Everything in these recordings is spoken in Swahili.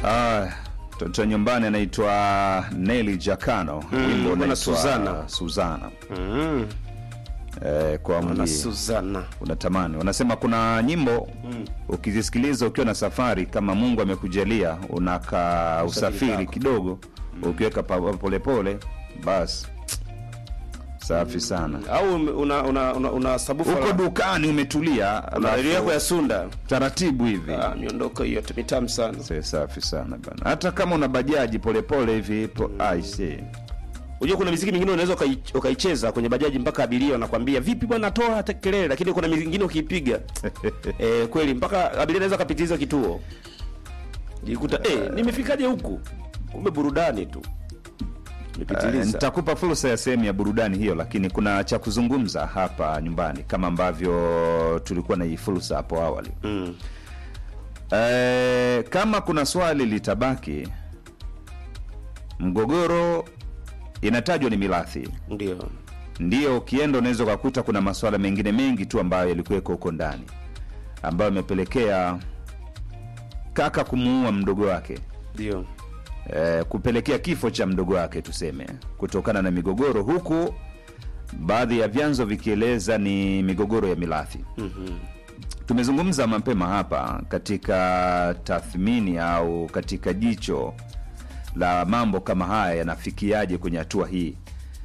Ah, mtoto nyumbani anaitwa Nelly Jakano, wimbo na unaitwa Suzana. Suzana. Mm. Eh, kwa Na mji Suzana. unatamani. Wanasema kuna nyimbo ukizisikiliza ukiwa na safari, kama Mungu amekujalia unaka usafiri kako. kidogo, ukiweka pa- polepole, basi safi sana. Au una una una, una sabufa Uko la- dukani umetulia, na redio alafu yako ya Sunda. taratibu hivi Ah, miondoko hiyo tu mitamu sana. Se, safi sana bana. Hata kama una bajaji polepole hivi ipo I see. Unajua kuna miziki mingine unaweza ukai- ukaicheza kwenye bajaji mpaka abiria wanakwambia vipi bwana, toa hata kelele, lakini kuna mingine ukiipiga eh, kweli mpaka abiria anaweza kapitiliza kituo, jikuta eh, nimefikaje huku? Kumbe burudani tu Uh, nimepitiliza. nitakupa fursa ya sehemu ya burudani hiyo, lakini kuna cha kuzungumza hapa nyumbani kama ambavyo tulikuwa na hii fursa hapo awali. Mm. Eh, kama kuna swali litabaki, mgogoro inatajwa ni mirathi, Ndio. ndio ukienda unaweza ukakuta kuna masuala mengine mengi tu ambayo yalikuweko huko ndani ambayo yamepelekea kaka kumuua mdogo wake Ndio. eh, kupelekea kifo cha mdogo wake tuseme, kutokana na migogoro, huku baadhi ya vyanzo vikieleza ni migogoro ya mirathi. Mhm. Tumezungumza mapema hapa katika tathmini au katika jicho la mambo kama haya yanafikiaje kwenye hatua hii,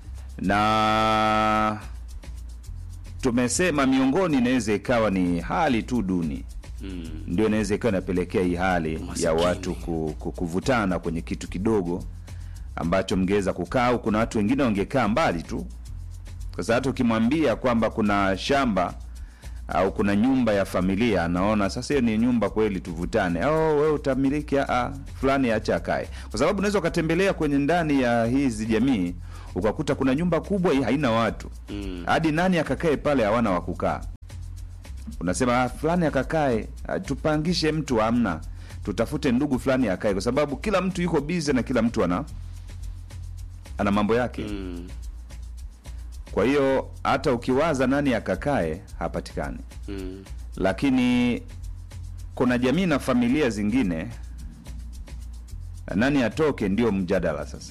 na tumesema miongoni inaweza ikawa ni hali tu duni Mm. ndio inaweza ikawa inapelekea hii hali ya Umasikini. watu ku, ku, kuvutana kwenye kitu kidogo ambacho mngeweza kukaa au kuna watu wengine wangekaa mbali tu sasa hata ukimwambia kwamba kuna shamba au kuna nyumba ya familia anaona sasa hiyo ni nyumba kweli tuvutane oh, wewe utamiliki a fulani acha akae kwa sababu unaweza ukatembelea kwenye ndani ya hizi jamii ukakuta kuna nyumba kubwa hii haina watu Mm. hadi nani akakae pale hawana wa kukaa unasema "Ah, fulani akakae ah, tupangishe mtu amna tutafute ndugu fulani akae kwa sababu kila mtu yuko bize na kila mtu ana ana mambo yake Mm. kwa hiyo hata ukiwaza nani akakae hapatikani Mm. lakini kuna jamii na familia zingine nani atoke ndio mjadala sasa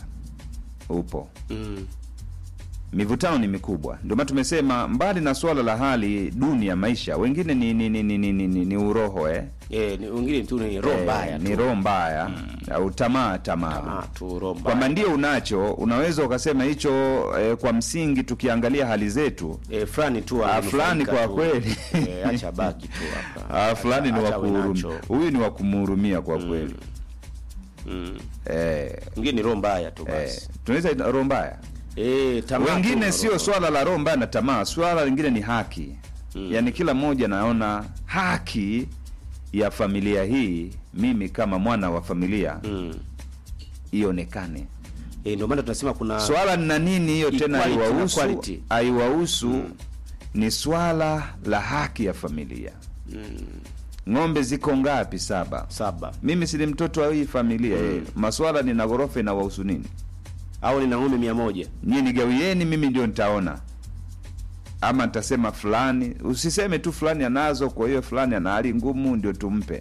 upo Mm. mivutano ni mikubwa ndio maana tumesema mbali na suala la hali duni ya maisha wengine ni ni, ni, ni, ni, ni, ni, ni uroho eh? Eh, ni wengine tu ni roho Eh, mbaya ni tu. roho mbaya au tamaa tamaa Tamaa tu roho mbaya. kwamba ndio unacho unaweza ukasema hicho eh, kwa msingi tukiangalia hali zetu eh, fulani tu Ah, amenufaika fulani kwa tu. kweli. eh, acha baki tu hapa. ah, fulani ni Acha wa awe kuhurumia nacho. huyu ni wa kumhurumia kwa kweli Mm. eh, Mwingine ni roho mbaya tu eh, basi. tunaweza ita- roho mbaya Eh, tamaa tu wengine na sio roho. swala la roho mbaya na tamaa swala lingine ni haki Mm. yaani kila mmoja anaona haki ya familia hii mimi kama mwana wa familia Mm. ionekane Eh, ndio maana tunasema kuna swala na nini hiyo tena Equality na haiwahusu quality. haiwahusu ni swala la haki ya familia ng'ombe ziko ngapi saba saba mimi sili mtoto wa hii familia mm. maswala nina ghorofa inawahusu nini au nina ng'ombe mia moja nyie nigawieni mimi ndio nitaona ama nitasema fulani usiseme tu fulani anazo kwa hiyo fulani ana hali ngumu ndio tumpe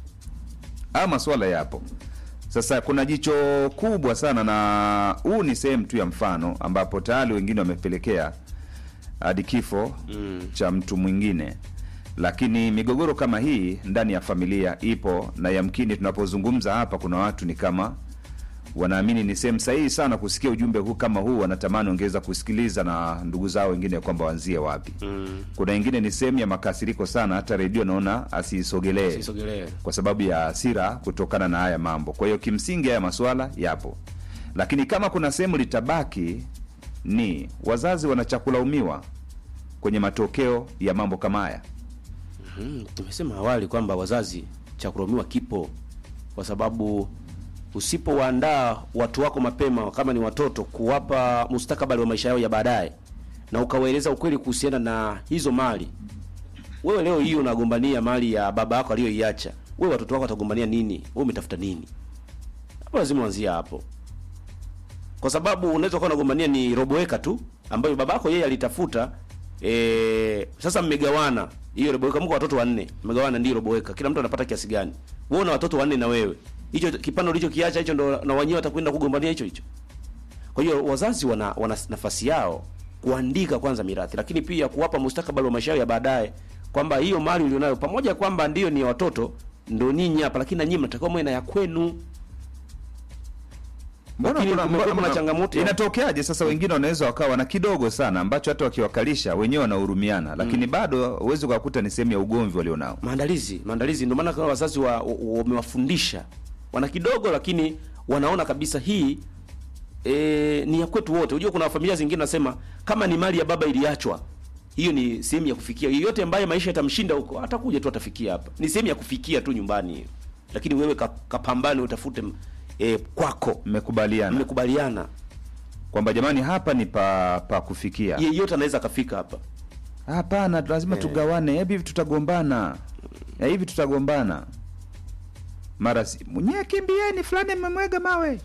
haya maswala yapo sasa kuna jicho kubwa sana na huu ni sehemu tu ya mfano ambapo tayari wengine wamepelekea hadi kifo Mm. cha mtu mwingine lakini migogoro kama hii ndani ya familia ipo na yamkini tunapozungumza hapa kuna watu ni kama wanaamini ni sehemu sahihi sana kusikia ujumbe huu kama huu wanatamani ongeza kusikiliza na ndugu zao wengine kwamba waanzie wapi Mm. kuna wengine ni sehemu ya makasiriko sana hata redio naona asiisogelee sisogelee kwa sababu ya hasira kutokana na haya mambo kwa hiyo kimsingi haya maswala yapo lakini kama kuna sehemu litabaki ni wazazi wanachakulaumiwa kwenye matokeo ya mambo kama haya Mm, tumesema awali kwamba wazazi cha kulaumiwa kipo kwa sababu usipowaandaa watu wako mapema kama ni watoto kuwapa mustakabali wa maisha yao ya baadaye na ukawaeleza ukweli kuhusiana na hizo mali wewe leo hii unagombania mali ya baba yako aliyoiacha wewe watoto wako watagombania nini wewe umetafuta nini hapo lazima uanzie hapo kwa sababu unaweza kuwa unagombania ni roboeka tu ambayo babako yeye alitafuta e, sasa mmegawana hiyo roboeka mko watoto wanne mmegawana ndio roboeka kila mtu anapata kiasi gani wewe una watoto wanne na wewe hicho kipande ulichokiacha hicho ndo na wenyewe watakwenda kugombania hicho hicho. Kwa hiyo wazazi wana, wana nafasi yao kuandika kwanza mirathi, lakini pia kuwapa mustakabali wa maisha yao ya baadaye, kwamba hiyo mali ulionayo pamoja kwamba ndiyo ni ya watoto ndo ninyi hapa, lakini na nyinyi mnatakiwa mwe na ya kwenu. Mbona Lakini kuna, kumekuwa mbona, kuna changamoto ya- inatokeaje sasa? Wengine wanaweza wakawa na kidogo sana ambacho hata wakiwakalisha wenyewe wanahurumiana, lakini bado huwezi ukakuta ni sehemu ya ugomvi walionao. maandalizi maandalizi. Ndio maana kama wazazi wa- wa- wamewafundisha wana kidogo, lakini wanaona kabisa hii e, ni ya kwetu wote. Unajua kuna familia zingine nasema kama ni mali ya baba iliachwa, hiyo ni sehemu ya kufikia. Yeyote ambaye maisha yatamshinda huko atakuja tu atafikia hapa, ni sehemu ya kufikia tu nyumbani hiyo, lakini wewe ka- kapambane utafute e, kwako, Mmekubaliana mmekubaliana. kwamba jamani, hapa ni pa pa kufikia. Yeyote anaweza akafika hapa. Hapana, lazima tugawane. Hebu hivi tutagombana, Eh, hivi tutagombana mara si mwenyewe, kimbieni fulani, mmemwega mawe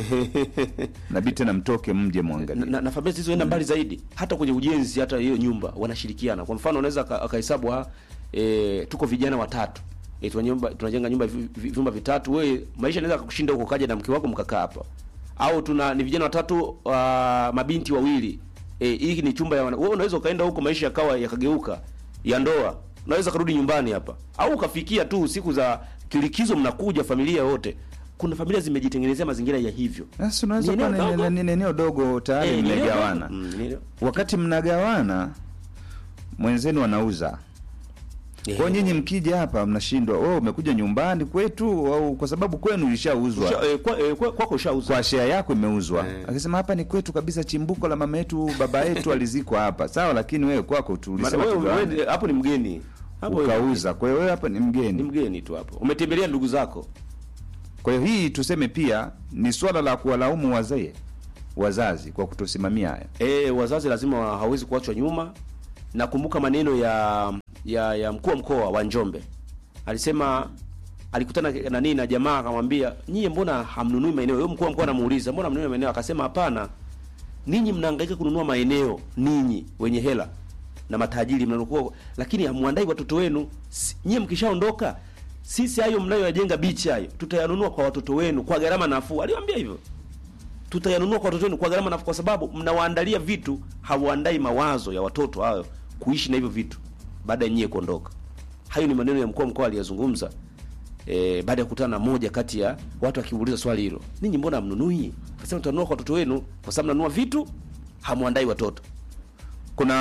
nabii tena mtoke mje mwangalie. na, na familia zilizoenda mbali zaidi hata kwenye ujenzi hata hiyo nyumba wanashirikiana kwa mfano unaweza aka- akahesabu ha e, tuko vijana watatu e, tuna nyumba tunajenga nyumba vi- vi- vyumba vitatu wewe maisha inaweza kukushinda huko kaja na mke wako mkakaa hapa au tuna ni vijana watatu uh, mabinti wawili e, hii ni chumba ya wana- wewe unaweza ukaenda huko maisha yakawa yakageuka ya ndoa unaweza karudi nyumbani hapa au ukafikia tu siku za kilikizo mnakuja familia wote kuna familia zimejitengenezea mazingira ya hivyo Sasa unaweza Ni kuwa eneo ni- dogo. ni- ni eneo dogo tayari Eh, ni eneo mmegawana. dogo. Mm, ni eneo- Wakati mnagawana mwenzenu anauza Eh, kwa nyinyi mkija hapa mnashindwa, wewe umekuja nyumbani kwetu au kwa sababu kwenu ilishauzwa usha- eh, kwa- eh, kwa- kwako ushauza kwa share yako imeuzwa. Eh. Akisema hapa ni kwetu kabisa, chimbuko la mama yetu baba yetu alizikwa hapa, sawa, lakini wewe kwako Maana tulisema wewe- tugawane, wewe hapo ni mgeni hapo wewe ukauza. Kwa hiyo wewe hapa ni ni mgeni. mgeni tu hapo umetembelea ndugu zako Kwa hiyo hii tuseme pia ni swala la kuwalaumu wazee wazazi kwa kutosimamia haya. e, wazazi lazima wa- hawezi kuachwa nyuma nakumbuka maneno ya ya ya mkuu wa mkoa wa Njombe alisema alikutana na nini na jamaa akamwambia nyie mbona hamnunui maeneo yeye mkuu wa mkoa anamuuliza mbona hamnunui maeneo akasema hapana ninyi mnahangaika kununua maeneo ninyi wenye hela na matajiri mnanukua lakini hamwandai watoto wenu Si- nyie mkishaondoka sisi hayo mnayoyajenga bichi hayo tutayanunua kwa watoto wenu kwa gharama nafuu aliwaambia hivyo tutayanunua kwa watoto wenu kwa gharama nafuu kwa sababu mnawaandalia vitu hawaandai mawazo ya watoto hayo kuishi na hivyo vitu baada ya nyie kuondoka hayo ni maneno ya mkuu wa mkoa aliyazungumza e, baada ya kukutana na moja kati ya watu akiuliza swali hilo ninyi mbona hamnunui akasema tutanunua kwa watoto wenu kwa sababu mnanunua vitu hamwandai watoto Kuna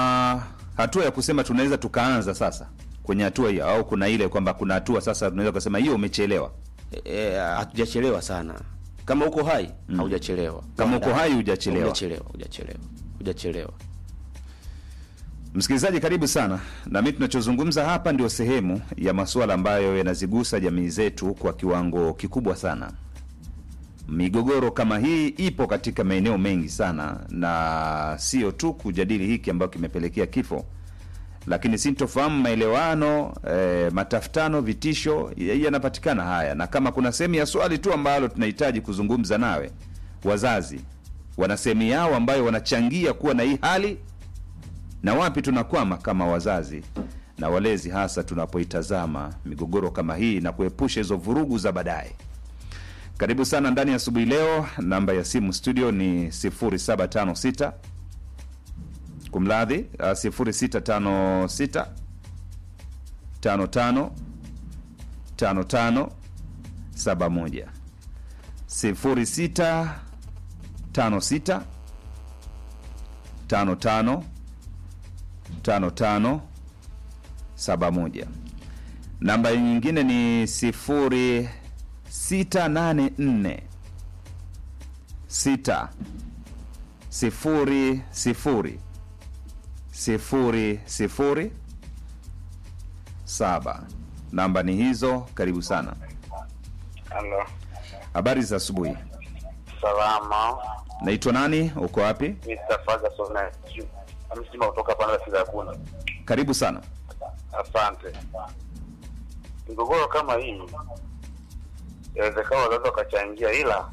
hatua ya kusema tunaweza tukaanza sasa kwenye hatua hiyo, au kuna ile kwamba kuna hatua sasa tunaweza kusema hiyo umechelewa. E, e, hatujachelewa sana kama uko hai haujachelewa Kama uko hai hujachelewa. hujachelewa hujachelewa hujachelewa Msikilizaji, karibu sana na mimi. Tunachozungumza hapa ndio sehemu ya masuala ambayo yanazigusa jamii zetu kwa kiwango kikubwa sana. Migogoro kama hii ipo katika maeneo mengi sana, na sio tu kujadili hiki ambayo kimepelekea kifo, lakini sintofahamu, maelewano, e, matafutano, vitisho ya- yanapatikana haya, na kama kuna sehemu ya swali tu ambalo tunahitaji kuzungumza nawe, wazazi wana sehemu yao ambayo wanachangia kuwa na hii hali na wapi tunakwama kama wazazi na walezi, hasa tunapoitazama migogoro kama hii na kuepusha hizo vurugu za baadaye. Karibu sana ndani ya asubuhi leo. Namba ya simu studio ni 0756 kumradhi, uh, 0656 55 55 71 0656 55 5571. Namba nyingine ni 0684 6 sifuri sifuri sifuri sifuri saba. Namba ni hizo. Karibu sana. Halo, Habari za asubuhi. salama. Naitwa nani? Uko wapi? Mr. Ferguson na msima kutoka pande za Kigakuni. Karibu sana. Asante. Migogoro kama hii inawezekana wazazi wakachangia, ila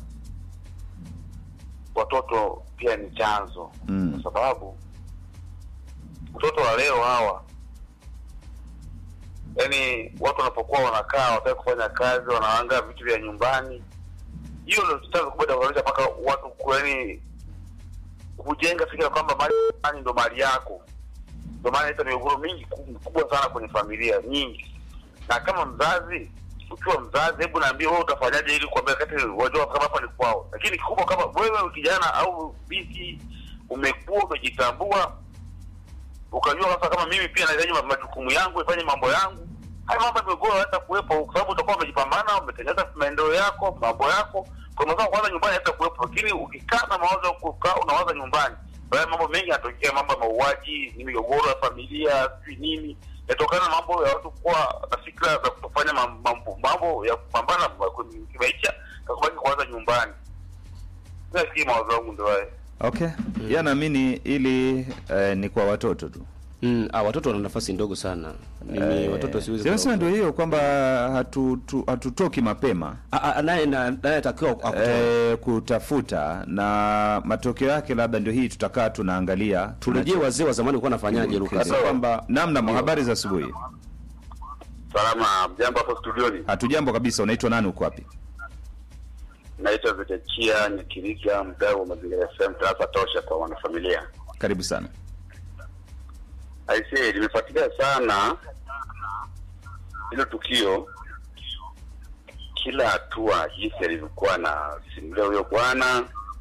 watoto pia ni chanzo Mm. kwa sababu watoto wa leo hawa yaani watu wanapokuwa wanakaa wataki kufanya kazi, wanaanga vitu vya nyumbani, hiyo ndio chanzo kubwa cha kusababisha mpaka watu ku- yaani kujenga fikira kwamba mali fulani ndo mali yako. Ndio maana inaleta migogoro mingi ku- kubwa sana kwenye familia nyingi. Na kama mzazi, ukiwa mzazi, hebu naambia wewe utafanyaje ili kuambia kati wajua kama hapa ni kwao. Lakini kikubwa kama wewe kijana au binti umekuwa umejitambua ukajua sasa kama mimi pia nahitaji ma- majukumu yangu nifanye mambo yangu haya mambo ya migogoro hata kuwepo kwa sababu utakuwa umejipambana umetengeneza maendeleo yako mambo yako kwa mazao kwanza nyumbani hata kuwepo lakini ukikaa na mawazo ya kukaa unawaza nyumbani baadaye mambo mengi yanatokea mambo ya mauaji ni migogoro ya familia sijui nini yatokana na mambo ya watu kuwa na fikra za kutofanya mam- mambo mambo ya kupambana kwenye kimaisha na kubaki kuwaza nyumbani nafikiri mawazo yangu ndio hayo Okay. Yeye anaamini ili eh, ni kwa watoto tu. Mm, ah, watoto wana nafasi ndogo sana. Mimi Eh, watoto siwezi Sasa kuwa- ndio hiyo kwamba hatu, tu, hatutoki mapema Ah, ah, naye na- naye atakiwa akutoe. eh, kutafuta na matokeo yake labda ndio hii tutakaa tunaangalia Turejee tunacho- wazee wa zamani walikuwa wanafanyaje Lucas, Sawa. kwamba namna mwa habari za asubuhi. salama jambo hapo studioni Hatujambo kabisa. Unaitwa nani? Uko wapi? naitwa Vitachia Nyakiriga, mdau wa mazingira FM tarafa tosha kwa wanafamilia. Karibu sana. Aisee, limefuatilia sana hilo tukio, kila hatua jinsi alivyokuwa na simulia huyo bwana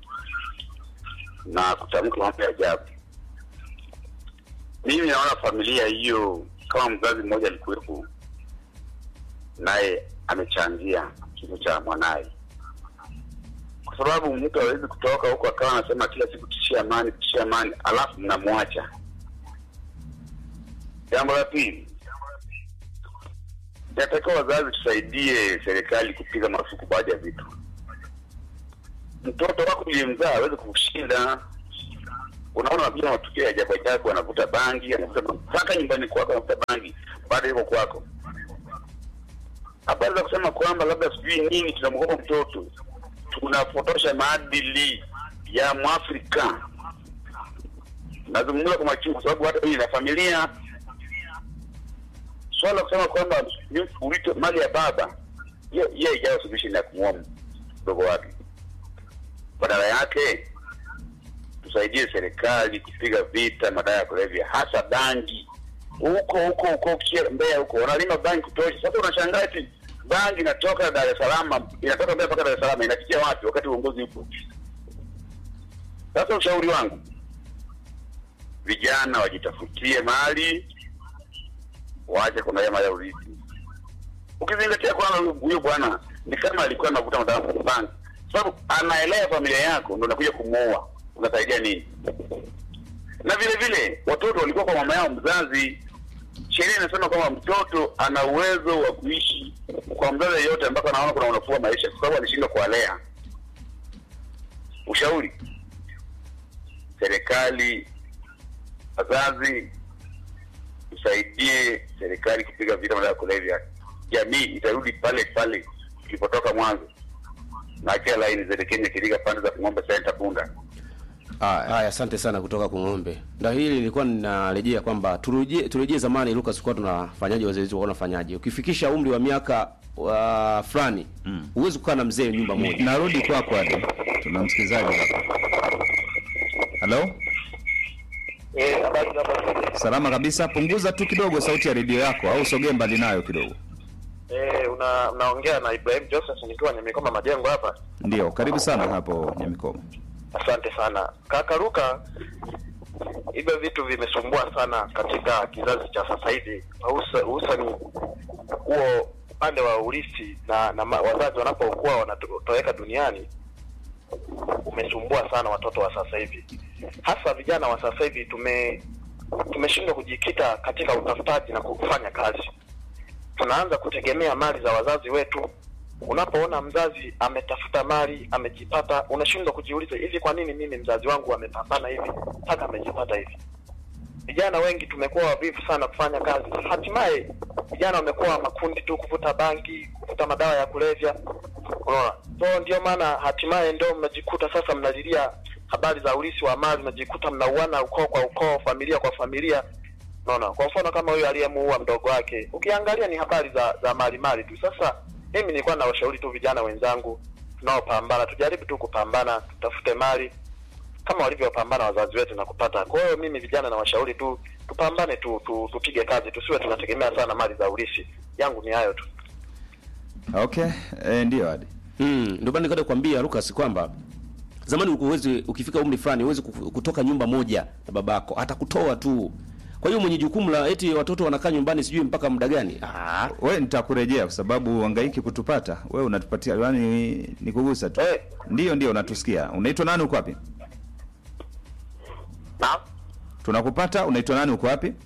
na kutamka mambo ya ajabu. Mimi naona familia hiyo, kama mzazi mmoja alikuwepo, naye amechangia kifo cha mwanaye kwa sababu mtu hawezi kutoka huko akawa anasema kila siku tishia amani, tishia amani, alafu mnamwacha. Jambo la pili, inatakiwa wazazi tusaidie serikali kupiga marufuku baadhi ya vitu. Mtoto wako uliyemzaa hawezi kukushinda. Unaona wapia matukio ya ajabu ajabu, anavuta bangi, anavuta bangi mpaka nyumbani kwako, anavuta bangi baada yuko kwako. Habari za kusema kwamba labda sijui nini tunamwogopa mtoto, tunapotosha maadili ya Mwafrika. Nazungumza kwa machungu, kwa sababu hata hii na familia swala la kusema kwamba ni- uite mali ya baba, hiyo hiyo ijayo solution ya kumwoa mdogo wake. Badala yake tusaidie serikali kupiga vita madawa ya kulevya, hasa bangi. Huko huko huko Kia- Mbeya huko wanalima bangi kutosha. Sasa unashangaa eti bangi inatoka Dar es Salaam, inatoka Mbeya mpaka Dar es Salaam, inafikia wapi wakati uongozi upo? Sasa ushauri wangu, vijana wajitafutie mali, waache kuangalia mali ya urithi. Ukizingatia kwamba huyu- huyu bwana ni kama alikuwa anavuta madawa ya bangi, sababu anaelea familia yako, ndo unakuja kumuoa, unasaidia nini? Na vile vile watoto walikuwa kwa mama yao mzazi. Sheria inasema kwamba mtoto ana uwezo wa kuishi kwa mzazi yeyote ambako anaona kuna unafuu wa maisha, kwa sababu alishindwa kuwalea. Ushauri, serikali, wazazi, tusaidie serikali kupiga vita madawa ya kulevya. Jamii itarudi pale pale ilipotoka mwanzo. Na kila laini zile Kenya Kiriga pande za Ng'ombe Center Bunda. Haya. Haya, asante sana kutoka Kung'ombe. Ndio hili nilikuwa ninarejea kwamba turejee turejee zamani Lucas, kwa tunafanyaje, wazee wetu walikuwa wanafanyaje? Ukifikisha umri wa miaka wa fulani huwezi kukaa na mzee nyumba moja. Narudi kwako hadi. Tuna msikilizaji hapa. Halo? Eh, habari hapa. Salama kabisa. Punguza tu kidogo sauti ya redio yako au sogee mbali nayo kidogo. Eh, una unaongea na Ibrahim Joseph nikiwa nimekoma majengo hapa. Ndio, karibu sana hapo Nyamikoma. Asante sana kaka Ruka. Hivyo vitu vimesumbua sana katika kizazi cha sasa hivi, hususa- hususani huo upande wa urithi na, na ma- wazazi wanapokuwa wanatoweka duniani umesumbua sana watoto wa sasa hivi, hasa vijana wa sasa hivi. Tume tumeshindwa kujikita katika utafutaji na kufanya kazi, tunaanza kutegemea mali za wazazi wetu. Unapoona mzazi ametafuta mali amejipata, unashindwa kujiuliza, hivi kwa nini mimi mzazi wangu amepambana hivi mpaka amejipata hivi? Vijana wengi tumekuwa wavivu sana kufanya kazi, hatimaye vijana wamekuwa makundi tu, kuvuta bangi, kuvuta madawa ya kulevya. Unaona, so ndio maana hatimaye ndio mnajikuta sasa mnalilia habari za urithi wa mali, mnajikuta mnauana ukoo kwa ukoo, familia kwa familia, Unaona, kwa mfano kama huyu aliyemuua mdogo wake, ukiangalia ni habari za za mali mali tu. Sasa mimi nilikuwa nawashauri tu vijana wenzangu tunaopambana, tujaribu tu kupambana, tutafute mali kama walivyopambana wazazi wetu na kupata. Kwa hiyo mimi vijana nawashauri tu tupambane tu, tu tupige kazi, tusiwe tunategemea sana mali za urithi. Yangu ni hayo tu. Okay, eh, ndio hadi Mm, ndio maana nikaenda kukwambia Lucas kwamba zamani ulikuwa uwezi ukifika umri fulani uwezi kutoka nyumba moja na babako, atakutoa tu. Kwa hiyo mwenye jukumu la eti watoto wanakaa nyumbani sijui mpaka muda gani? Ah, we nitakurejea kwa sababu uhangaiki kutupata we unatupatia yani ni kugusa tu Eh. ndio ndio unatusikia unaitwa nani uko wapi Naam. tunakupata unaitwa nani uko wapi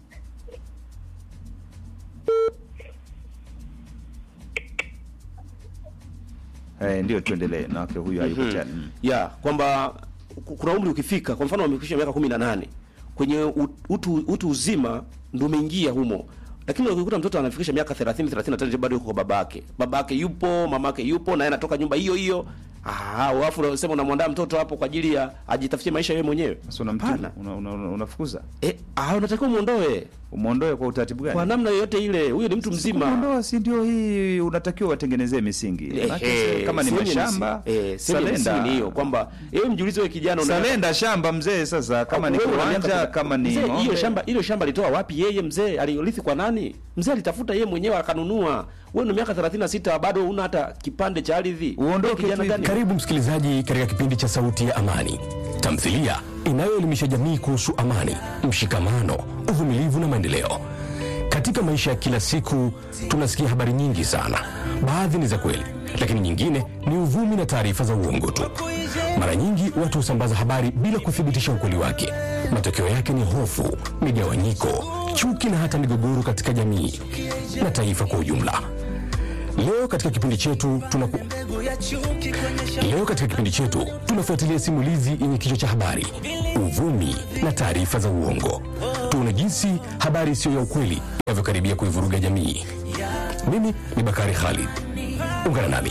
eh, ndio tuendelee na wake huyu hayupo tena mm. ya kwamba ku- kuna umri ukifika, kwa mfano wamefikisha miaka 18 kwenye u- utu, utu uzima ndio umeingia humo, lakini ukikuta mtoto anafikisha miaka 30 35 bado yuko kwa babake, babake yupo, mamake yupo, na yeye anatoka nyumba hiyo hiyo. Ah, alafu unasema unamwandaa mtoto hapo kwa ajili ya ajitafutie maisha yeye mwenyewe. Sasa unamtia Hapana. una, una, una, unafukuza Eh, ah, unatakiwa muondoe umwondoe kwa utaratibu gani kwa namna yoyote ile. Huyo ni mtu mzima. Kumwondoa si ndio hii unatakiwa watengenezee misingi Eh, Maana eh, kama ni sehemu ya mashamba msingi- eh, sehemu ya msingi ni hiyo kwamba yeye mjiulize wewe kijana una salenda shamba mzee sasa kama ni Wewe una miaka kiwanja thela- kama ni mzee, hiyo ng'ombe. shamba hilo shamba alitoa wapi yeye mzee alirithi kwa nani mzee alitafuta yeye mwenyewe akanunua wewe una miaka 36 bado una hata kipande cha ardhi Uondoke Wewe kijana tu gani Karibu msikilizaji katika kipindi cha Sauti ya Amani, tamthilia inayoelimisha jamii kuhusu amani, mshikamano, uvumilivu na maendeleo. Katika maisha ya kila siku tunasikia habari nyingi sana. Baadhi ni za kweli, lakini nyingine ni uvumi na taarifa za uongo tu. Mara nyingi watu husambaza habari bila kuthibitisha ukweli wake. Matokeo yake ni hofu, migawanyiko, chuki na hata migogoro katika jamii na taifa kwa ujumla. Leo katika kipindi chetu tunaku... Leo katika kipindi chetu tunafuatilia simulizi yenye kichwa cha habari uvumi na taarifa za uongo. Tuone jinsi habari isiyo ya ukweli inavyokaribia kuivuruga jamii. Mimi ni Bakari Khalid, ungana nami.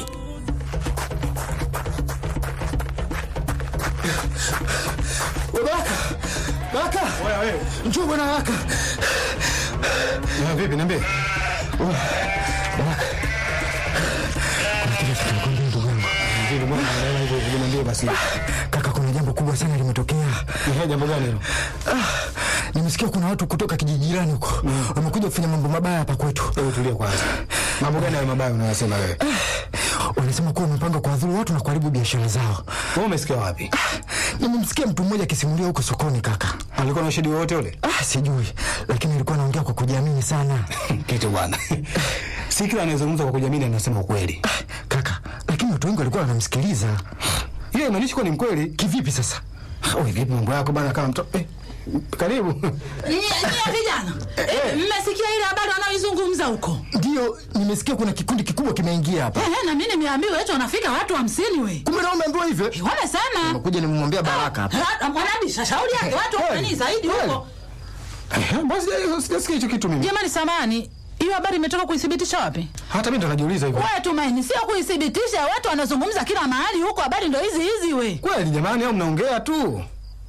Baraka! Baraka! Njoo bwana Baraka. Vipi niambie? Baraka. Kuna kitu kinakwambia ndugu yangu. Ndio bwana naelewa hivyo hivyo niambie basi. Kaka kuna jambo kubwa sana limetokea. Ni jambo gani hilo? Ah, nimesikia kuna watu kutoka kijiji jirani huko wamekuja kufanya mambo mabaya hapa kwetu. Hebu tulia kwanza. Mambo gani hayo mabaya unayosema wewe? Wanasema kuwa wamepanga kuwadhuru watu na kuharibu biashara zao. Wewe umesikia wapi? Nimemsikia mtu mmoja akisimulia huko sokoni kaka. Alikuwa na ushahidi wowote ule? Ah, sijui, lakini alikuwa anaongea kwa kujiamini sana. kitu bwana si kila anayezungumza kwa kujiamini anasema ukweli Kaka, lakini watu wengi walikuwa wanamsikiliza. hiyo imaanishi kuwa ni mkweli Kivipi sasa? Wewe vipi mambo yako bana kama mtoto eh, karibu Nyie nyie vijana, eh, mmesikia ile habari wanaoizungumza huko? Ndio, nimesikia kuna kikundi kikubwa kimeingia hapa. Ehe, na mimi nimeambiwa eti wanafika watu hamsini we. Kumbe na umeambiwa hivyo? Eh, Wamesema. Nimekuja nimemwambia Baraka hapa. Ah, Mwanabisha shauri yake watu wameni zaidi huko. Eh, basi eh, sijasikia hicho kitu mimi Jamani samani, hiyo habari imetoka kuithibitisha wapi? hata mimi ndo najiuliza hivyo Wewe Tumaini, sio kuithibitisha, watu wanazungumza kila mahali huko, habari ndo hizi hizi we. kweli jamani au mnaongea tu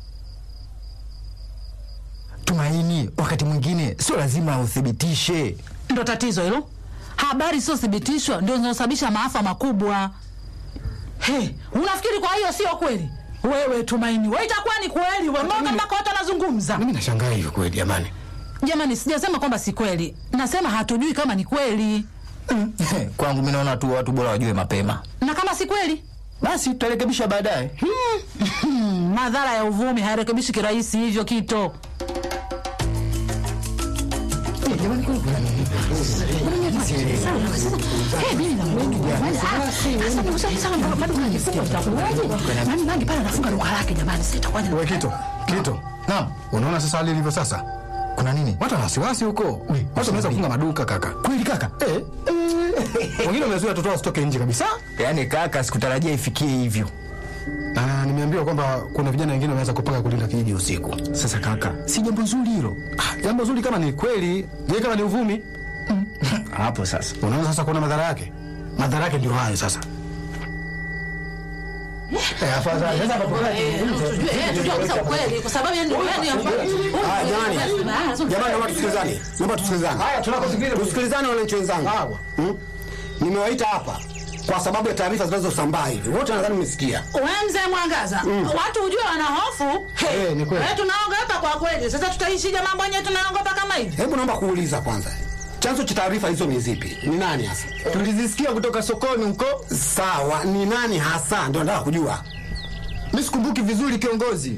Tumaini, wakati mwingine sio lazima uthibitishe. Ndo tatizo hilo. Habari sio thibitishwa ndio zinazosababisha maafa makubwa. He, unafikiri kwa hiyo sio kweli? Wewe Tumaini, wewe itakuwa ni kweli wewe, mbona mpaka watu wanazungumza? mimi nashangaa hivyo kweli jamani Jamani, sijasema kwamba si kweli, nasema hatujui kama ni kweli, Kwangu mimi naona tu watu bora wajue mapema. na kama si kweli Basi tutarekebisha baadaye. hmm, madhara ya uvumi hayarekebishi kirahisi hivyo kito. wewe kito kito Naam, unaona sasa hali ilivyo sasa kuna nini? watu wana wasiwasi huko watu wanaweza kufunga maduka kaka Kweli kaka? eh wengine wamezuia watoto wasitoke nje kabisa Yaani kaka, sikutarajia ifikie hivyo. na nimeambiwa kwamba kuna vijana wengine wameanza kupanga kulinda kijiji usiku Sasa kaka, si jambo nzuri hilo. Ah, jambo zuri kama ni kweli je kama ni uvumi Hapo sasa. unaona sasa kuna madhara yake madhara yake ndio hayo sasa Eh, afadhali. Sasa hapo kwa Eh, tujue eh, tujue kabisa ukweli kwa sababu yeye ndio yeye Haya, jamani. Jamani, naomba tusikilizane. Naomba tusikilizane. Haya, tunakusikiliza. Tusikilizane wananchi wenzangu. Sawa. Hmm? Nimewaita hapa kwa sababu ya taarifa zinazosambaa hivi. Wote nadhani mmesikia. Wewe mzee Mwangaza, watu ujue wana hofu. Eh, ni kweli. Eh, tunaogopa kwa kweli. Sasa tutaishije mambo yenyewe tunaogopa kama hivi? Hebu naomba kuuliza kwanza. Chanzo cha taarifa hizo ni zipi? Ni nani hasa? Tulizisikia kutoka sokoni huko. Sawa, ni nani hasa? Ndio nataka kujua. Mimi sikumbuki vizuri kiongozi.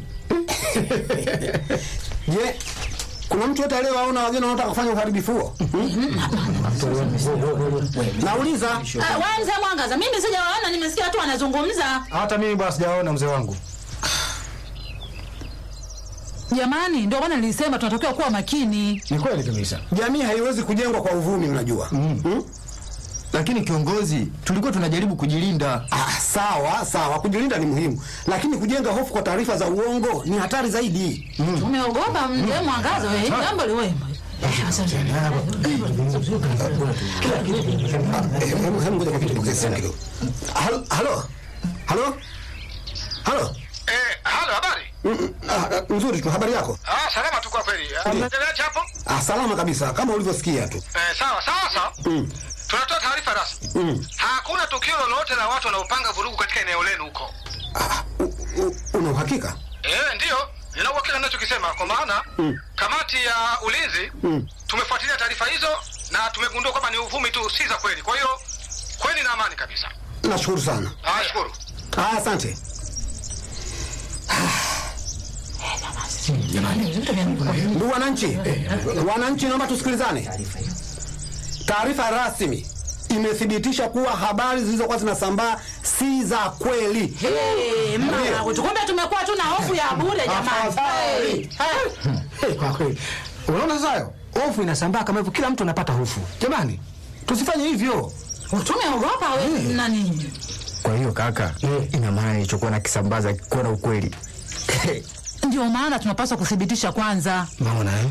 Je, kuna mtu yote aliyewaona wageni wanaotaka kufanya uharibifu huo? Hmm? Nauliza. Ah, Wewe mzee Mwangaza, mimi sijawaona, nimesikia tu wanazungumza. Hata mimi bwana sijaona mzee wangu. Jamani, ndio maana nilisema tunatakiwa kuwa makini. Ni kweli kabisa. Jamii haiwezi kujengwa kwa uvumi, unajua. Hmm? Lakini kiongozi, tulikuwa tunajaribu kujilinda. Ah, sawa sawa, kujilinda ni muhimu, lakini kujenga hofu kwa taarifa za uongo ni hatari zaidi. Tumeogopa mzee Mwangaza, wewe jambo liwe. Eh, hebu hebu ngoja kwa kitu nikuze simu kidogo. Halo, halo, halo, halo. Eh, halo, habari? Mm, ah, ah, Nzuri tu, habari yako? Ah, salama tu kwa kweli. Ah, Unaendeleaje hapo? Ah, salama kabisa, kama ulivyosikia tu. Eh, sawa, sasa. Mm. Tunatoa taarifa rasmi. Mm. Hakuna tukio lolote la watu wanaopanga vurugu katika eneo lenu huko. Ah, u- u- una uhakika? Eh, ndiyo. Nina uhakika ninachokisema kwa maana Mm. kamati ya ulinzi Mm. tumefuatilia taarifa hizo na tumegundua kwamba ni uvumi tu, si za kweli. Kwa hiyo kweli na amani kabisa. Nashukuru sana. Ah, shukuru. Ah, asante. Ndugu wananchi, wananchi, naomba tusikilizane. Taarifa rasmi imethibitisha kuwa habari zilizokuwa zinasambaa si za kweli. Eh, mama, kumbe tumekuwa tu na hofu ya bure jamani. Afadhali. Eh, Eh, kwa kweli. Unaona sasa hayo? Hofu inasambaa kama hivyo, kila mtu anapata hofu. Jamani, tusifanye hivyo. Tumeogopa wewe na nini? Kwa hiyo kaka, ina maana nilichokuwa nakisambaza kikuwa na ukweli. Ndio maana tunapaswa kuthibitisha kwanza. Maona eh?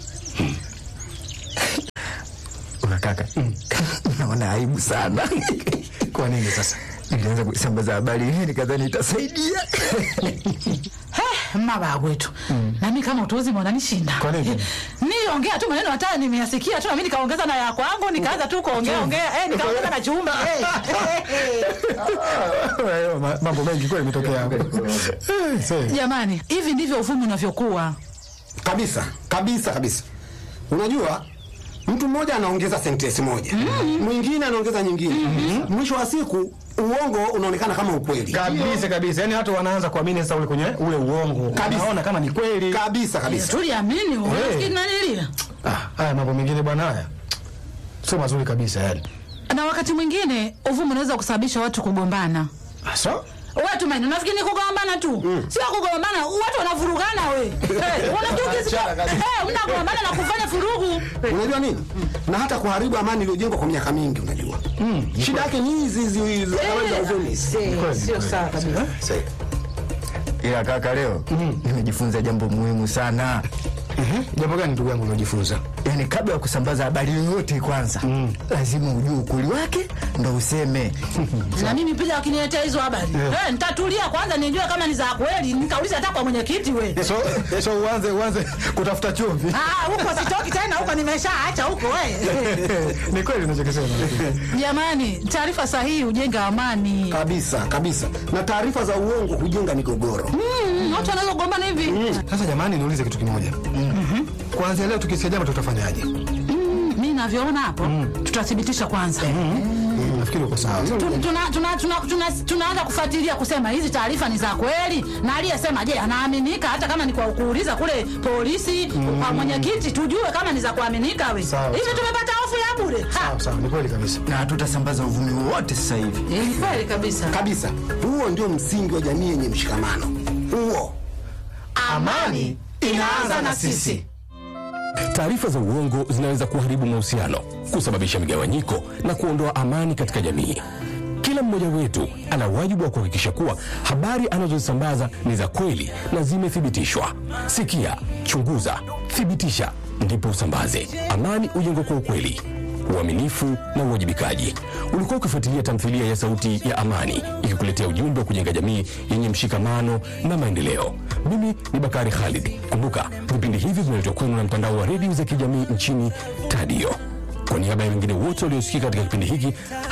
Una kaka, naona aibu sana. Kwa nini sasa? Nilianza kusambaza habari hii nikadhani itasaidia. He, mabaya wetu. Na mimi kama utuuzi mwananishinda. Kwa nini? Niliongea tu maneno hata nimeyasikia tu na mimi nikaongeza na ya kwangu nikaanza tu kuongea ongea. Eh, nikaongeza na chumba. Eh. Hayo ma- Mambo mengi kweli imetokea hapo. Eh, sasa. Jamani, hivi ndivyo uvumi unavyokuwa. Kabisa, kabisa, kabisa. Unajua, mtu mmoja anaongeza sentensi moja, mwingine anaongeza nyingine. Mwisho wa siku uongo unaonekana kama ukweli. Kabisa kabisa. Yaani watu wanaanza kuamini sasa ule kwenye ule uongo. Kabisa. Naona kama ni kweli. Kabisa kabisa. Tuliamini unafikiri nanilia. Ah, haya mambo mengine bwana haya. Sio mazuri kabisa yani. Na wakati mwingine uvumi unaweza kusababisha watu kugombana. Asa? Wewe Tumaini, unafikiri ni kugombana tu? Sio kugombana, watu wanavurugana we. Eh, unajua ukisikia eh, mnagombana na kufanya furugu. Unajua nini? Na hata kuharibu amani iliyojengwa kwa miaka mingi, unajua. Shida yake ni hizi hizi hizi habari za uvumi. Sio sawa kabisa. Ila kaka, leo nimejifunza jambo muhimu sana. Jambo gani ndugu yangu unajifunza? Yaani, kabla ya kusambaza habari yoyote, kwanza lazima ujue ukweli wake ndo useme. Na mimi pia wakiniletea hizo habari. Eh, nitatulia kwanza nijue kama ni za kweli, nikauliza hata kwa mwenyekiti we. So, so uanze uanze kutafuta chumvi. Ah, huko sitoki tena huko nimeshaacha huko we. Ni kweli unachokisema. Jamani, taarifa sahihi hujenga amani. Kabisa kabisa. Na taarifa za uongo hujenga migogoro. Mm, Watu wanaweza kugombana hivi. Sasa jamani, niulize kitu kimoja. Kuanzia leo tukisikia jambo tutafanyaje? Mimi navyoona hapo, tutathibitisha kwanza. Nafikiri uko sawa. Tu- tuna- tuna- tuna- tuna- tunaanza kufuatilia kusema hizi taarifa ni za kweli, na aliyesema je, anaaminika hata kama ni kwa kuuliza kule polisi kwa mwenyekiti, tujue kama ni za kuaminika. We Sawa, hivi sawa. tumepata hofu ya bure. Ha, Sawa sawa, ni kweli kabisa. Na hatutasambaza uvumi wowote sasa hivi. ni kweli kabisa. Kabisa. Huo ndio msingi wa jamii yenye mshikamano. Huo. Amani inaanza na sisi. Taarifa za uongo zinaweza kuharibu mahusiano, kusababisha migawanyiko na kuondoa amani katika jamii. Kila mmoja wetu ana wajibu wa kuhakikisha kuwa habari anazozisambaza ni za kweli na zimethibitishwa. Sikia, chunguza, thibitisha, ndipo usambaze. Amani ujengwa kwa ukweli. uaminifu na uwajibikaji. Ulikuwa ukifuatilia tamthilia ya Sauti ya Amani ikikuletea ujumbe wa kujenga jamii yenye mshikamano na maendeleo. Mimi ni Bakari Khalid. Kumbuka vipindi hivi vinaletwa kwenu na mtandao wa redio za kijamii nchini Tadio. Kwa niaba ya wengine wote waliosikika katika kipindi hiki,